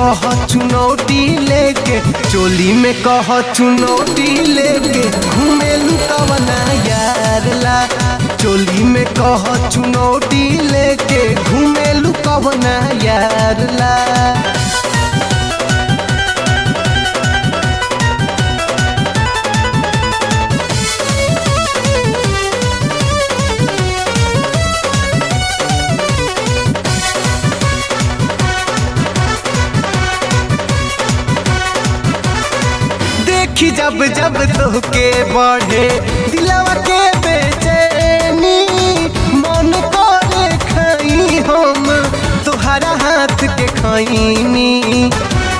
कह चुनौती लेके चोली में कह चुनौती लेके घूमेलू कवना यार ला चोली में कह चुनौती लेके घूमेलू कवना यार ला देखी जब जब तोहके बढ़े दिलवा के बेचैनी मन करे खाई हम तोहरा हाथ के खैनी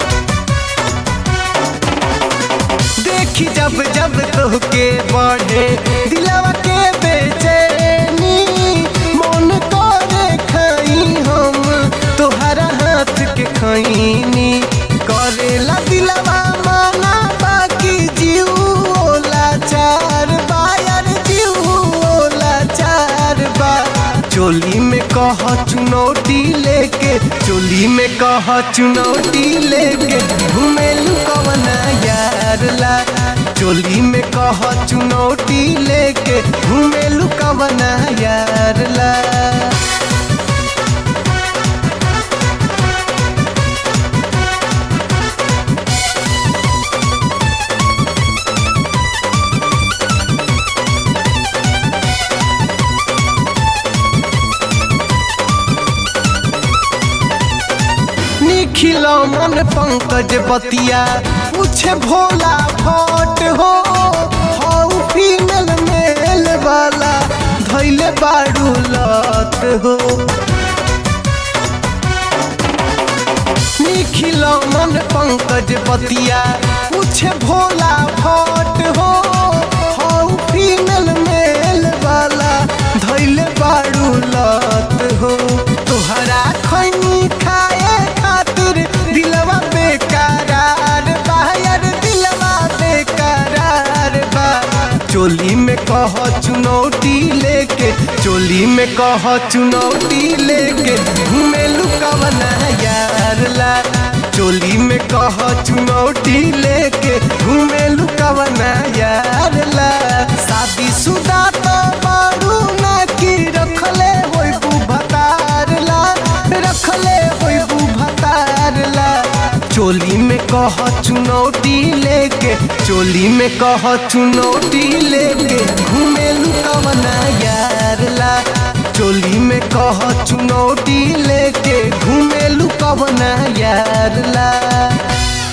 देखी जब जब तोहके बढ़े दिलवा के बेचैनी मन करे खाई हम तोहरा हाथ के खैनी करेला दिलवा माना बाकी जीव ओला चार बायर जीव ओला चार बा चोली में कह चुनौती लेके चोली में कह चुनौती लेके घूमेलू कवना यार ला चोली में कह चुनौती लेके घूमेलू कवना यार ला निखिल मन पंकज बतिया पूछे भोला भट हो हऊ फीमेल मेल वाला धैले बाड़ू लत हो निखिल मन पंकज बतिया पूछे भोला भट हो हऊ फीमेल मेल वाला धैले बाड़ू लत हो तोहरा खैनी खाए खातिर दिलवा बेकरार बा यार दिलवा बेकरार बा चोली में कह चुनौती लेके चोली में कह चुनौती लेके घूमेलू कवना यार ला चोली में कह चुनौती लेके घूमेलू कवना यार ला शादी सुदा तो बारू ना की रखले होई भतार ला रखले होई भतार ला चोली में कह चुनौती लेके चोली में कह चुनौती लेके घूमेलू कवना यार ला चोली में कह चुनौती लेके घूमेलू कवना यार ला